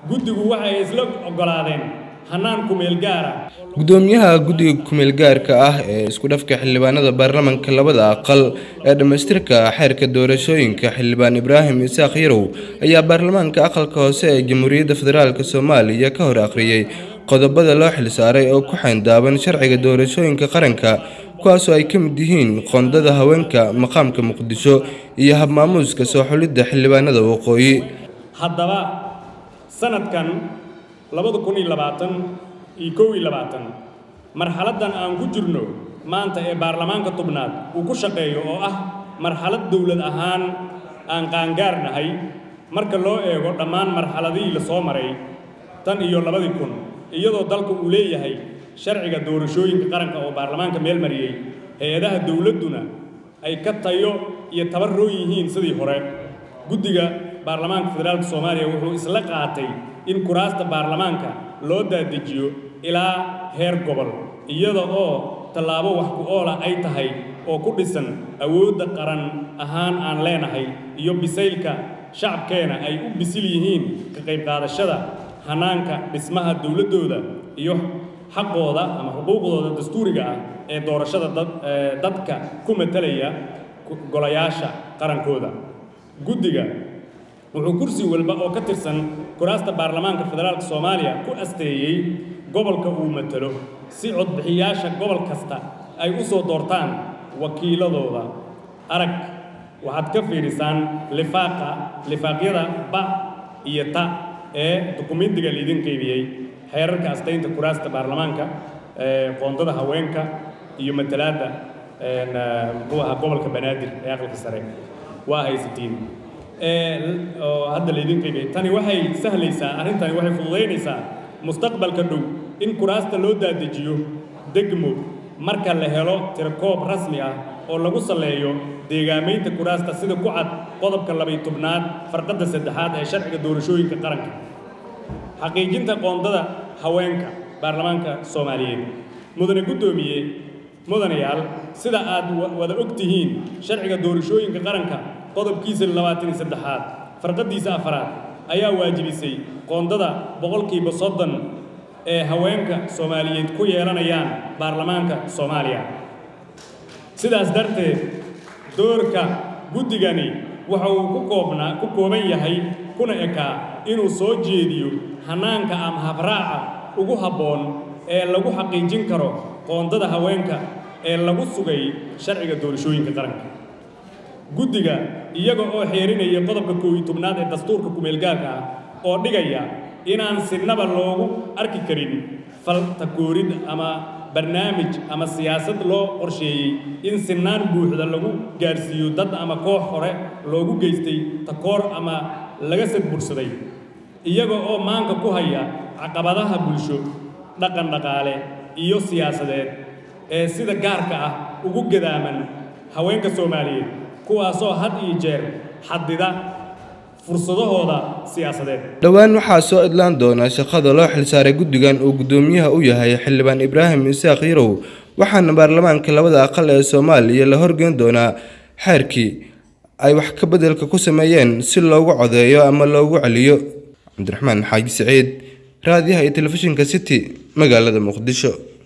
guddigu waxay isla oggolaadeen hannaan kumeel gaara gudoomiyaha guddiga kumeel gaarka ah ee isku dhafka xildhibaanada baarlamaanka labada aqal ee dhammaystirka xeerka doorashooyinka xildhibaan ibraahim isaaq yarow ayaa baarlamaanka aqalka hoose ee jamhuuriyadda federaalk soomaaliya ka hor akhriyey qodobada loo xilsaaray oo ku xayndaaban sharciga doorashooyinka qaranka kuwaasoo ay ka mid yihiin qoondada haweenka maqaamka muqdisho iyo habmaamuuska soo xulidda xildhibaanada waqooyi haddaba sanadkan labada kun iyo labaatan iyo kow iyo labaatan marxaladdan aan ku jirno maanta ee baarlamaanka tubnaad uu ku shaqeeyo oo ah marxalad dowlad ahaan aan qaangaar nahay marka loo eego dhammaan marxaladihii la soo maray tan iyo labadii kun iyadoo dalka uu leeyahay sharciga doorashooyinka qaranka oo baarlamaanka meel mariyey hay-adaha dowladduna ay ka tayo iyo tabarroon yihiin sidii hore guddiga baarlamaanka federaalka soomaaliya wuxuu isla qaatay in kuraasta baarlamaanka loo daadejiyo ilaa heer gobol iyada oo tallaabo wax ku oola ay tahay oo ku dhisan awoodda qaran ahaan aan leenahay iyo bisaylka shacabkeena ay u bisil yihiin ka qayb qaadashada hanaanka dhismaha dowladdooda iyo xaqooda ama xuquuqdooda dastuuriga ah ee doorashada dadka ku matalaya golayaasha qarankooda guddiga wuxuu kursi walba oo ka tirsan kuraasta baarlamaanka federaalka soomaaliya ku asteeyey gobolka uu matalo si codbixiyaasha gobol kasta ay u soo doortaan wakiiladooda arag waxaad ka fiidhisaan lifaaqa lifaaqyada ba iyo ta ee dukumentiga laydin qaybiyey xeerarka astaynta kuraasta baarlamaanka qoondada haweenka iyo matalaadda muxuu ahaa gobolka banaadir ee aqalka sare waa haysatiin oo hadda laydin qaybiyey tani waxay sahlaysaa arrintani waxay fududaynaysaa mustaqbalka dhow in kuraasta loo daadejiyo degmo marka la helo tirakoob rasmi ah oo lagu saleeyo deegaamaynta kuraasta sida ku cad qodobka labay tobnaad farqadda saddexaad ee sharciga doorashooyinka qaranka xaqiijinta qoondada haweenka baarlamaanka soomaaliyeed mudane guddoomiye mudanayaal sida aad wada og tihiin sharciga doorashooyinka qaranka qodobkiisa labaatan iyo saddexaad farqaddiisa afaraad ayaa waajibisay qoondada boqolkiiba soddon ee haweenka soomaaliyeed ku yeelanayaan baarlamaanka soomaaliya sidaas darteed doorka guddigani waxa uu ku koobnaa ku kooban yahay kuna ekaa inuu soo jeediyo hanaanka ama habraaca ugu habboon ee lagu xaqiijin karo qoondada haweenka ee lagu sugay sharciga doorashooyinka qaranka guddiga iyaga oo xeerinaya qodobka koow iyo tobnaad ee dastuurka kumeelgaarka ah oo dhigaya inaan sinaba loogu arki karin faltakoorid ama barnaamij ama siyaasad loo qorsheeyey in sinaan buuxda lagu gaarsiiyo dad ama koox hore loogu geystay takoor ama laga sadbursaday iyaga oo maanka ku haya caqabadaha bulsho dhaqan dhaqaale iyo siyaasadeed ee sida gaarka ah ugu gadaaman haweenka soomaaliyeed kuwaasoo had iyo jeer xadida fursadahooda siyaasadeed dhowaan waxaa soo idlaan doona shaqada loo xilsaaray guddigan uu guddoomiyaha u yahay xildhibaan ibraahim isaaq yarow waxaana baarlamaanka labada aqal ee soomaaliya la horgeyn doonaa xeerkii ay wax ka beddelka ku sameeyeen si loogu codeeyo ama loogu celiyo cabdiraxmaan xaaji saciid raadiyaha iyo telefishinka city magaalada muqdisho